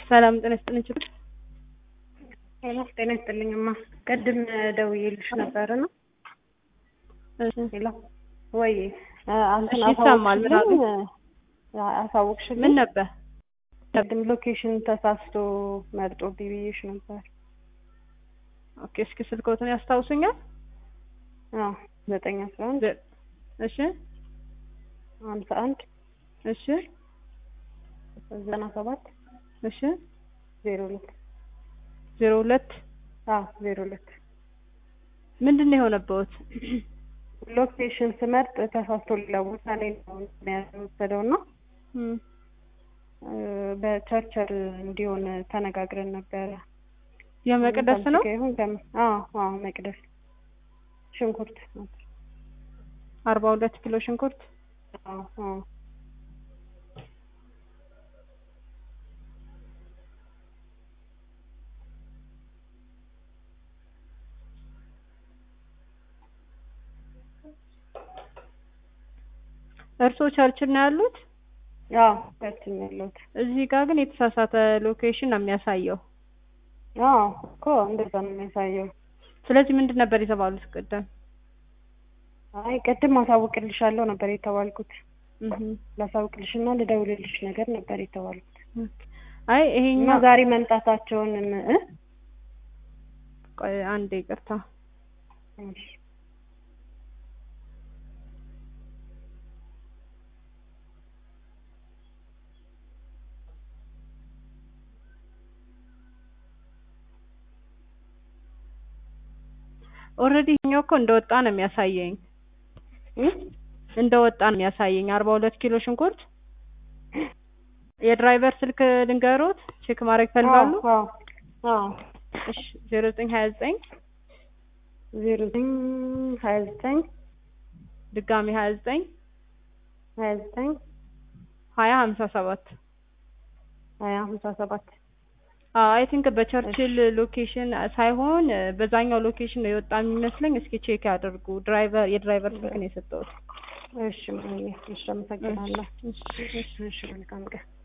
ሰላም ጤና ይስጥልኝ ችግር ሄሎ ጤና ይስጥልኝማ ቅድም ደውዬልሽ ነበር ነው ሄሎ ወይ አንተን እሺ፣ ይሰማል። ምን አሉ? አሳወቅሽልኝ ምን ነበር? ቅድም ሎኬሽን ተሳስቶ መርጦ ብዬሽ ነበር ኦኬ፣ እስኪ ስልክዎትን ያስታውሱኛል? አዎ ዘጠኝ አስራ አንድ ዘ- እሺ ሀምሳ አንድ እሺ ዘጠና ሰባት እሺ ዜሮ ሁለት ዜሮ ሁለት አዎ ዜሮ ሁለት ምንድን ነው የሆነበዎት? ሎኬሽን ስመርጥ ተሳስቶ ሌላ ቦታ ላይ ነው የወሰደው እና እም፣ በቸርቸር እንዲሆን ተነጋግረን ነበረ። የመቅደስ ነው ፋሲካ ይሁን ከምን? አዎ አዎ መቅደስ ሽንኩርት አርባ ሁለት ኪሎ ሽንኩርት አዎ አዎ እርስዎ ቸርችል ነው ያሉት? አዎ ቸርችል ነው ያለሁት። እዚህ ጋር ግን የተሳሳተ ሎኬሽን ነው የሚያሳየው። አዎ እኮ እንደዛ ነው የሚያሳየው። ስለዚህ ምንድን ነበር የተባሉት ቅድም? አይ ቅድም አሳውቅልሻለሁ ነበር የተባልኩት። እህ፣ ላሳውቅልሽና ልደውልልሽ ነገር ነበር የተባልኩት ኦኬ። አይ እና ይሄኛው ዛሬ መምጣታቸውን እ ቆይ አንዴ ይቅርታ። እሺ ኦልሬዲ ይሄኛው እኮ እንደወጣ ነው የሚያሳየኝ እ እንደወጣ ነው የሚያሳየኝ። አርባ ሁለት ኪሎ ሽንኩርት የድራይቨር ስልክ ልንገሮት ቼክ ማድረግ ይፈልጋሉ? አዎ አዎ እሺ ዜሮ ዘጠኝ ሀያ ዘጠኝ ዜሮ ዘጠኝ ሀያ ዘጠኝ ድጋሚ ሀያ ዘጠኝ ሀያ ዘጠኝ ሀያ ሀምሳ ሰባት ሀያ ሀምሳ ሰባት አይ ቲንክ በቸርችል ሎኬሽን ሳይሆን በዛኛው ሎኬሽን ነው የወጣ የሚመስለኝ። እስኪ ቼክ ያደርጉ። ድራይቨር የድራይቨር ስልክ ነው የሰጠሁት። እሺ እሺ አመሰግናለሁ። እሺ፣ እሺ። እሺ መልካም ቀን